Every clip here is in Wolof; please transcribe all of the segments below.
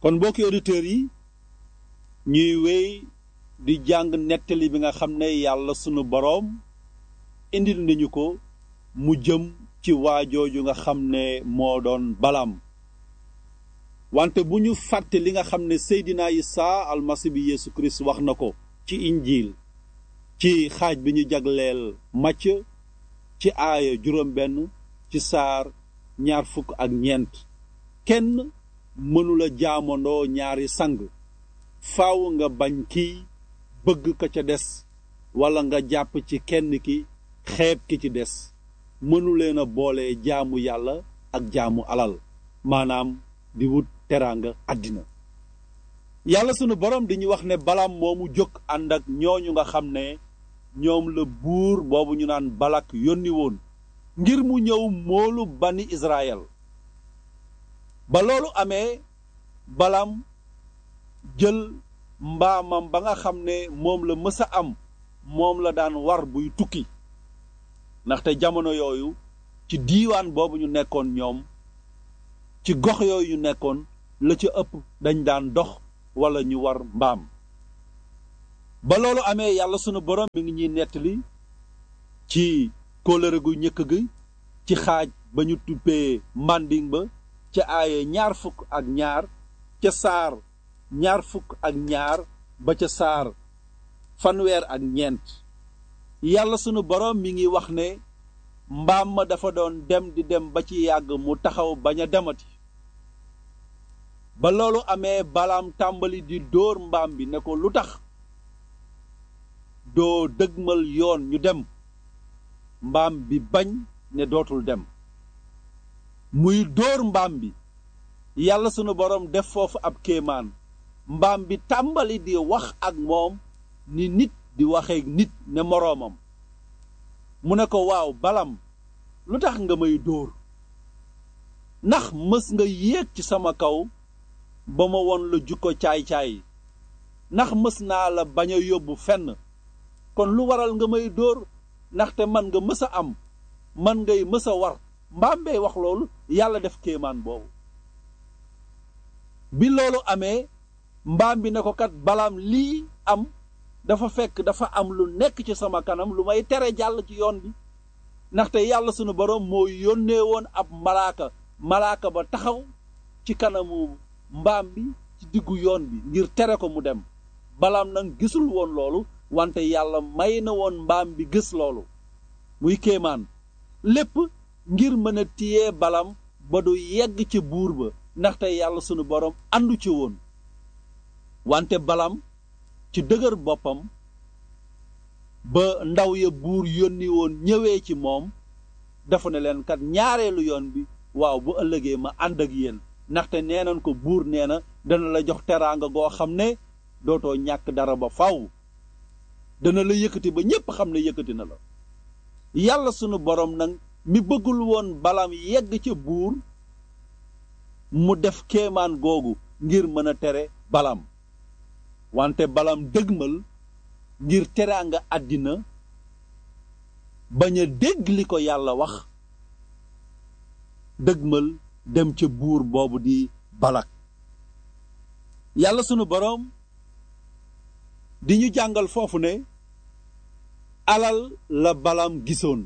kon mbokki auditeurs yi ñuy wéy di jàng nettali bi nga xam ne yàlla sunu boroom indil nañu ko mu jëm ci waajooju nga xam ne moo doon balaam wante bu ñu fàtte li nga xam ne Seydina Isa almasi bi Yeesu Kirist wax na ko ci injiil ci xaaj bi ñu jagleel màcc ci aaya juróom benn ci saar ñaar fukk ak ñeent kenn mënula jaamandoo ñaari sang faaw nga bañ kiy bëgg ka ca des walla nga jàpp ci kenn ki xeeb ki ci des mënuleen a boole jaamu yàlla ak jaamu alal maanaam di wut teraanga àddina yàlla sunu borom di ñu wax ne balaam moomu jóg ànd ak ñooñu nga xam ne ñoom la buur boobu ñu naan balak yónni woon ngir mu ñëw moolu bani Israël ba loolu amee balaam jël mbaamam ba nga xam ne moom la mës a am moom la daan war buy tukki ndaxte jamono yooyu ci diiwaan boobu ñu nekkoon ñoom ci gox yooyu ñu nekkoon la ca ëpp dañ daan dox walla ñu war mbaam ba loolu amee yàlla sunu borom mi ngi ñuy nettali ci kóllëre gu ñëkk gi ci xaaj ba ñu tuppee manding ba ca aaye ñaar fukk ak ñaar ca saar ñaar fukk ak ñaar ba ca saar fanweer ak ñeent yàlla sunu borom mi ngi wax ne mbaam ma dafa doon dem di dem ba ci yàgg mu taxaw bañ a demati ba loolu amee balaam tàmbali di dóor mbaam bi ne ko lu tax doo dëgmal yoon ñu dem mbaam bi bañ ne dootul dem muy dóor mbaam bi yàlla sunu borom def foofu ab kéemaan mbaam bi tàmbali di wax ak moom ni nit di waxee nit ne moroomam mu ne ko waaw balam lu tax nga may dóor ndax mës nga yéeg ci sama kaw ba ma won la jukko caay-caay ndax mës naa la bañ a yóbbu fenn kon lu waral nga may dóor ndaxte man nga mës a am man ngay mës a war mbaam bee wax loolu yàlla def kéemaan boobu bi loolu amee mbaam bi ne ko kat balaam lii am dafa fekk dafa am lu nekk ci sama kanam lu may tere jàll ci yoon bi ndaxte yàlla sunu borom moo yónnee woon ab malaaka malaaka ba taxaw ci kanamu mbaam bi ci diggu yoon bi ngir tere ko mu dem balaam nag gisul woon loolu wante yàlla may na woon mbaam bi gis loolu muy kéemaan lépp ngir mën a téye balam ba du yegg ci buur ba ndaxte yàlla sunu borom àndu ci woon wante balam ci dëgër boppam ba ndaw ya buur yónni woon ñëwee ci moom dafa ne leen kat ñaareelu yoon bi waaw bu ëllëgee ma ànd ak yéen ndaxte nee nañ ko buur nee na dana la jox teraanga goo xam ne dootoo ñàkk dara ba faw dana la yëkkati ba ñépp xam ne yëkkati na la yàlla sunu borom nag mi bëggul woon balam yegg ca buur mu def kéemaan googu ngir mën a tere balam wante balam dëgmal ngir teraanga àddina bañ a dégg li ko yàlla wax dëgmal dem ca buur boobu di balak yàlla sunu boroom di ñu jàngal foofu ne alal la balam gisoon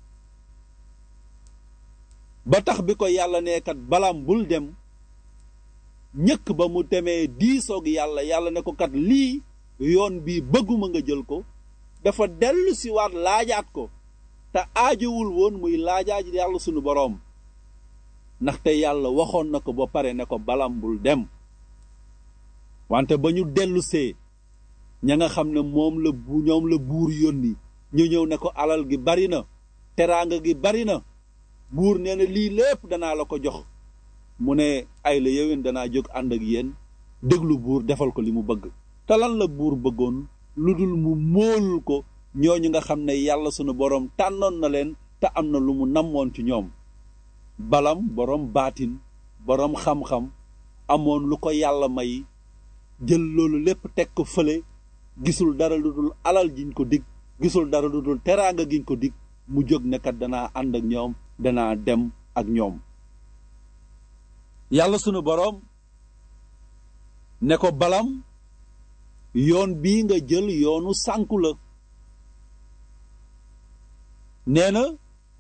ba tax bi ko yàlla ne kat balam bul dem ñëkk ba mu demee diisoog yàlla yàlla ne ko kat lii yoon bi bëgguma nga jël ko dafa dellu si waat laajaat ko te aajowul woon muy laajaaj yàlla sunu boroom ndaxte yàlla waxoon na ko ba pare ne ko balam bul dem wante ba ñu dellusee ña nga xam ne moom la bu ñoom la buur yónni ñu ñëw ne ko alal gi bari na teraanga gi bari na buur nee na lii lépp danaa la ko jox mu ne ay la yewén danaa jóg ànd ak yéen déglu buur defal ko li mu bëgg te lan la buur bëggoon lu dul mu móolul ko ñooñu nga xam ne yàlla sunu boroom tànnoon na leen te am na lu mu namoon ci ñoom balam boroom baatin boroom xam-xam amoon lu ko yàlla may jël loolu lépp teg ko fële gisul dara lu dul alal jiñ ko dig gisul dara lu dul teraanga giñ ko dig mu jóg ne kat danaa ànd ak ñoom danaa dem ak ñoom yàlla sunu boroom ne ko balam yoon bii nga jël yoonu sànku la nee na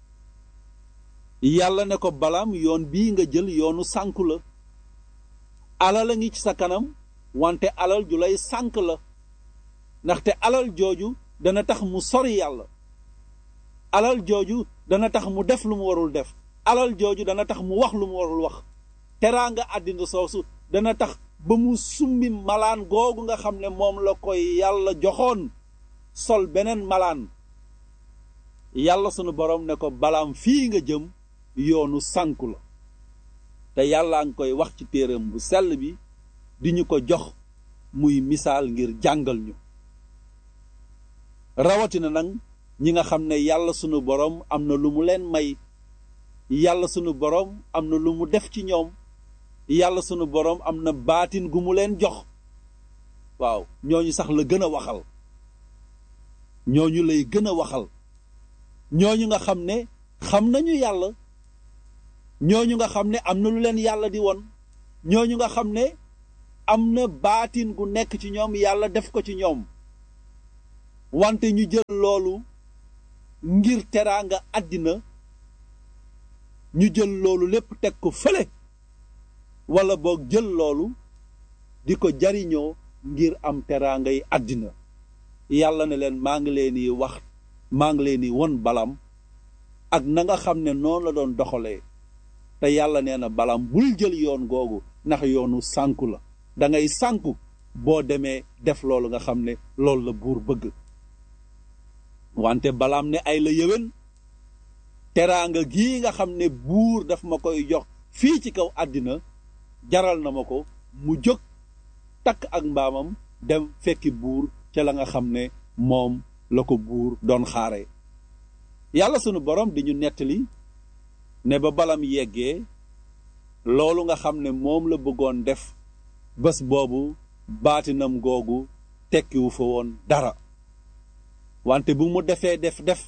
yàlla ne ko balam yoon bii nga jël yoonu sànku la alal a ngi ci sa kanam wante alal ju lay sànk la ndaxte alal jooju dana tax mu sori yàlla alal jooju dana tax mu def lu mu warul def alal jooju dana tax mu wax lu mu warul wax teraanga àddina soosu dana tax ba mu summi malaan googu nga xam ne moom la koy yàlla joxoon sol beneen malaan yàlla sunu borom ne ko balaam fii nga jëm yoonu sànku la te yàlla ngi koy wax ci téeram bu sell bi di ñu ko jox muy misaal ngir jàngal ñu rawatina nag ñi nga xam ne yàlla sunu borom am na lu mu leen may yàlla sunu borom am na lu mu def ci ñoom yàlla sunu borom am na baatin gu mu leen jox waaw ñooñu sax la gën a waxal ñooñu lay gën a waxal ñooñu nga xam ne xam nañu yàlla ñooñu nga xam ne am na lu leen yàlla di won ñooñu nga xam ne am na baatin gu nekk ci ñoom yàlla def ko ci ñoom wante ñu jël loolu ngir teraanga àddina ñu jël loolu lépp teg ko fële wala boog jël loolu di ko jariñoo ngir am teraanga yi àddina yàlla ne leen maa ngi leen di wax maa ngi leen di won balam ak na nga xam ne noonu la doon doxalee te yàlla nee na balam bul jël yoon googu ndax yoonu sànku la da ngay sànku boo demee def loolu nga xam ne loolu la buur bëgg wante balaam ne ay la yëwén teraanga gii nga xam ne buur daf ma koy jox fii ci kaw àddina jaral na ma ko mu jóg takk ak mbaamam dem fekki buur ca la nga xam ne moom la ko buur doon xaare yàlla sunu borom di ñu nettali ne ba balam yeggee loolu nga xam ne moom la bëggoon def bés boobu baatinam googu tekkiwu fa woon dara wante bu mu defee def def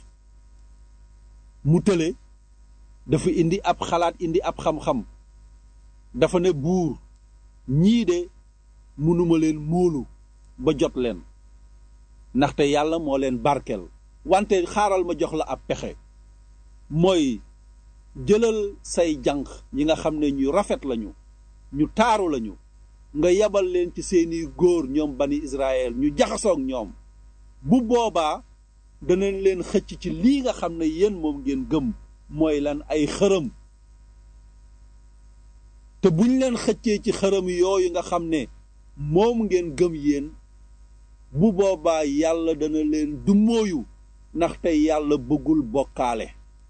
mu tële dafa indi ab xalaat indi ab xam-xam dafa ne buur ñii de mënuma leen móolu ba jot leen ndaxte yàlla moo leen barkel wante xaaral ma jox la ab pexe mooy jëlal say jànq yi nga xam ne ñu rafet lañu ñu taaru lañu nga yabal leen ci seeni góor ñoom bani Israël ñu jaxasoog ñoom bu boobaa danañ leen xëcc ci lii nga xam ne yéen moom ngeen gëm mooy lan ay xërëm te buñ leen xëccee ci xërëm yooyu nga xam ne moom ngeen gëm yéen bu boobaa yàlla dana leen dummóoyu ndaxte yàlla bëggul bokkaale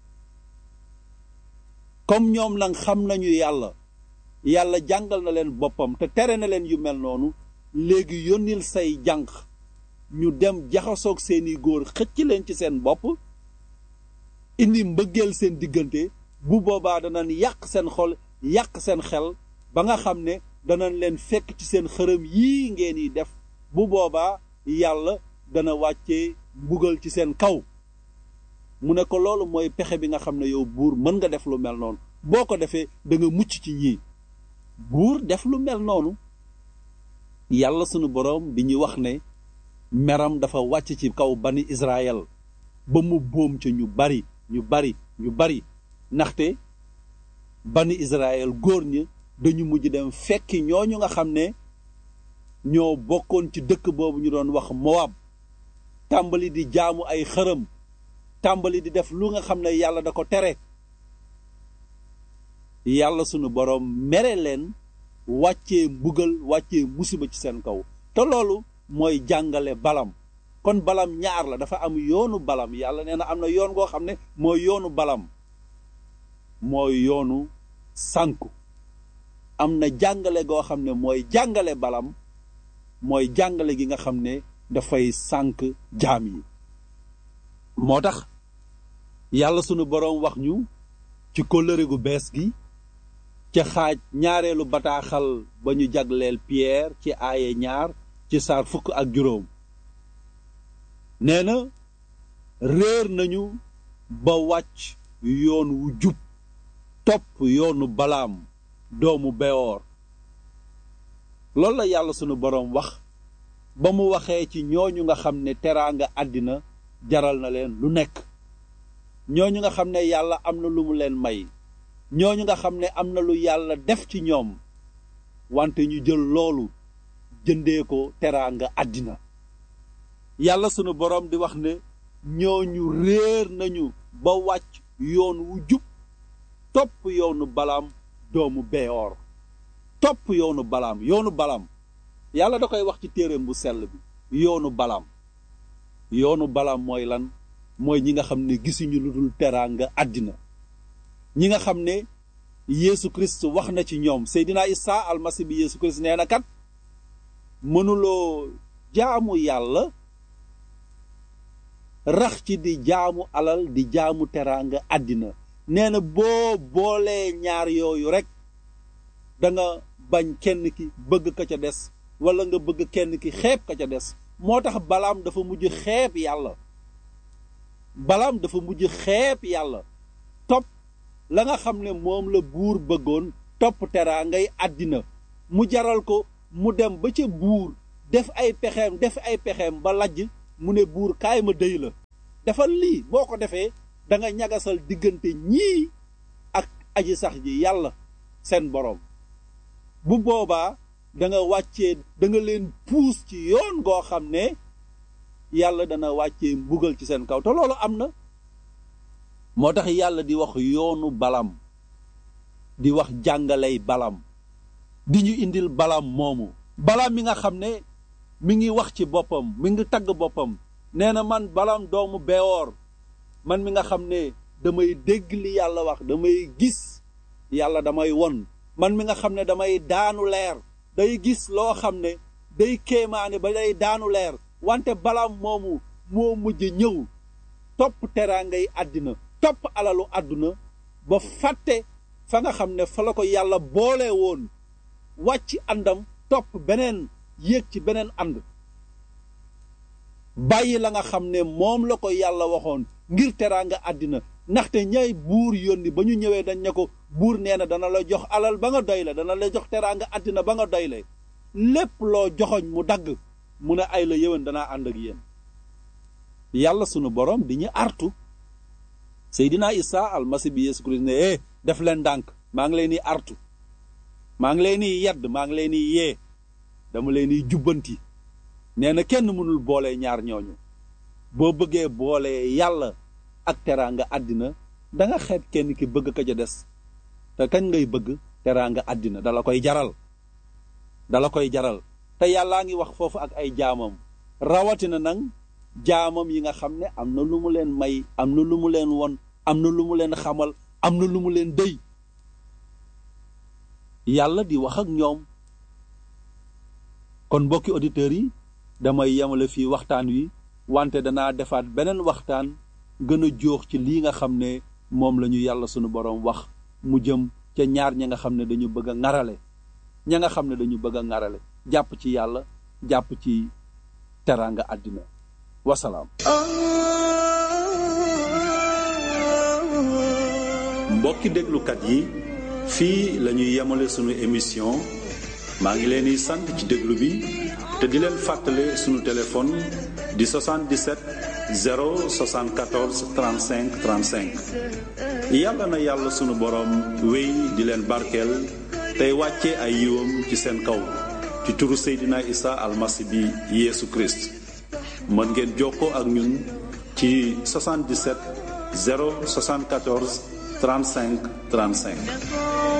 comme ñoom nag xam nañu yàlla yàlla jàngal na leen boppam te tere na leen yu mel noonu léegi yónnil say jànq ñu dem jaxasoog seeni góor xëcc leen ci seen bopp indi mbëggeel seen diggante bu boobaa danañ yàq seen xol yàq seen xel ba nga xam ne danañ leen fekk ci seen xërëm yii ngeen yi def bu boobaa yàlla dana wàccee mbugal ci seen kaw mu ne ko loolu mooy pexe bi nga xam ne yow buur mën nga def lu mel noonu boo ko defee da nga mucc ci ñii buur def lu mel noonu yàlla sunu boroom bi ñuy wax ne meram dafa wàcc ci kaw bani Israël ba mu boom ca ñu bari ñu bari ñu bari ndaxte bani Israël góor ña dañu mujj dem fekki ñooñu nga xam ne ñoo bokkoon ci dëkk boobu ñu doon wax Moab tàmbali di jaamu ay xërëm tàmbali di def lu nga xam ne yàlla da ko tere yàlla sunu boroom mere leen wàccee mbugal wàccee musiba ci seen kaw te loolu mooy jàngale balam kon balam ñaar la dafa am yoonu balam yàlla nee na am na yoon goo xam ne mooy yoonu balam mooy yoonu sànku am na jàngale goo xam ne mooy jàngale balam mooy jàngale gi nga xam ne dafay sànk jaam yi moo tax yàlla sunu boroom wax ñu ci kóllëre gu bees gi ca xaaj ñaareelu bataaxal ba ñu jagleel Pierre ci aaye ñaar ci saar fukk ak juróom nee na réer nañu ba wàcc yoon wu jub topp yoonu balaam doomu bewoor loolu la yàlla sunu boroom wax ba mu waxee ci ñooñu nga xam ne teraanga àddina jaral na leen lu nekk ñooñu nga xam ne yàlla am na lu mu leen may ñooñu nga xam ne am na lu yàlla def ci ñoom wante ñu jël loolu jëndee ko teraanga àddina yàlla sunu boroom di wax ne ñooñu réer nañu ba wàcc yoon wu jub topp yoonu balaam doomu beyoor topp yoonu balaam yoonu balaam yàlla da koy wax ci téereem bu sell bi yoonu balaam yoonu balaam mooy lan mooy ñi nga xam ne gisuñu lu dul teraanga àddina ñi nga xam ne Yeesu Christ wax na ci ñoom Seydina Isa almasi bi Yeesu Christ nee na kat mënuloo jaamu yàlla rax ci di jaamu alal di jaamu teraanga àddina nee na boo boolee ñaar yooyu rekk da nga bañ kenn ki bëgg ka ca des walla nga bëgg kenn ki xeeb ka ca des moo tax balaam dafa mujj xeeb yàlla balaam dafa mujj xeeb yàlla topp la nga xam ne moom la buur bëggoon topp teraangay àddina mu jaral ko mu dem ba ca buur def ay pexeem def ay pexeem ba lajj mu ne buur kaay ma dëy la defal lii boo ko defee da nga ñagasal diggante ñii ak aji sax ji yàlla seen boroom bu boobaa da nga wàccee da nga leen puus ci yoon goo xam ne yàlla dana wàccee mbugal ci seen kaw te loolu am na moo tax yàlla di wax yoonu balam di wax jàngaley balam di ñu indil balam moomu balam mi nga xam ne mi ngi wax ci boppam mi ngi tagg boppam nee na man balam doomu beewoor man mi nga xam ne damay dégg li yàlla wax damay gis yàlla damay won man mi nga xam ne damay daanu leer day gis loo xam ne day kéemaane ba day daanu leer wante balam moomu moo mujj ñëw topp teraangay àddina topp alalu àdduna ba fàtte fa nga xam ne fa la ko yàlla boole woon wàcc àndam topp beneen yéeg ci beneen ànd bàyyi la nga xam ne moom la ko yàlla waxoon ngir teraanga àddina ndaxte ñay buur yónni ba ñu ñëwee dañ ne ko buur nee na dana la jox alal ba nga doy la dana la jox teraanga àddina ba nga doy la lépp loo joxoñ mu dagg mu ne ay la yéwén danaa ànd ak yéen yàlla sunu borom di ñu artu Seydina Isa almasi bi Yeesu Kirist ne eh def leen ndànk maa ngi leen di artu maa ngi leen di yedd maa ngi leen di yee dama leen di jubbanti nee na kenn mënul boole ñaar ñooñu boo bëggee boole yàlla ak teraanga àddina da nga xeeb kenn ki bëgg ka ca des te kañ ngay bëgg teraanga àddina dala koy jaral dala koy jaral te yàllaa ngi wax foofu ak ay jaamam rawatina nag jaamam yi nga xam ne am na lu mu leen may am na lu mu leen won am na lu mu leen xamal am na lu mu leen déy yàlla di wax ak ñoom kon mbokki auditeurs yi damay yemale fii waxtaan wi wante danaa defaat beneen waxtaan gën a joox ci lii nga xam ne moom la ñu yàlla sunu boroom wax mu jëm ca ñaar ña nga xam ne dañu bëgg a ŋarale ña nga xam ne dañu bëgg a ŋarale jàpp ci yàlla jàpp ci teraanga àddina wasalaam mbokki déglukat yi fii la ñuy yemale sunu émission maa ngi leen di sant ci déglu bi te di leen fàttale sunu téléphone di 77 074 35 35 yàlla na yàlla sunu boroom wéy di leen barkeel tey wàcce ay yiwam ci seen kaw ci turu Seydina Isa almasi bi Yeesu Christ mën ngeen jokkoo ak ñun ci 77 074 35 35